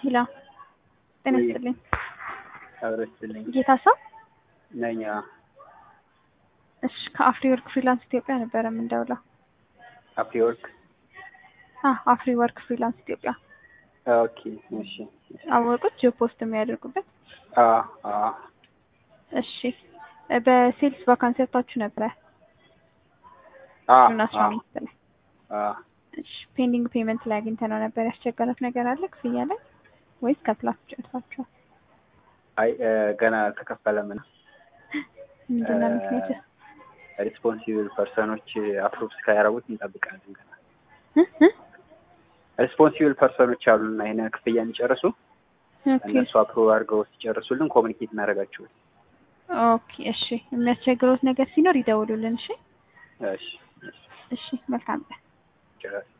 ሄሎ ጤና ይስጥልኝ። አብረችልኝ ጌታ ሰው ነኝ። እሺ ከአፍሪ ወርክ ፍሪላንስ ኢትዮጵያ ነበረ የምንደውለው። አፕሪወርክ አ አፍሪ ወርክ ፍሪላንስ ኢትዮጵያ ኦኬ። እሺ አወቁት ጆብ ፖስት የሚያደርጉበት። አ አ እሺ በሴልስ ቫካንሲ ወጥታችሁ ነበረ አ ጁን አስራ አምስት ላይ አ እሺ ፔንዲንግ ፔመንት ላይ አግኝተነው ነበር። ያስቸገረት ነገር አለ ክፍያ ላይ ወይስ ከፍላችሁ ጨርሳችኋል? አይ እ ገና አልተከፈለም ነው። ምንድን ነው ምክንያቱ? ሪስፖንሲብል ፐርሰኖች አፕሩቭ እስካያረጉት እንጠብቃለን። ገና እ እ ሪስፖንሲብል ፐርሰኖች አሉና ይሄን ክፍያ የሚጨርሱ ኦኬ እነሱ አፕሩቭ አድርገው ሲጨርሱልን ኮሚኒኬት እናደርጋቸዋለን። ኦኬ እሺ የሚያስቸግሮት ነገር ሲኖር ይደውሉልን። እሺ እሺ እሺ እሺ መልካም ቀን። ጨረስ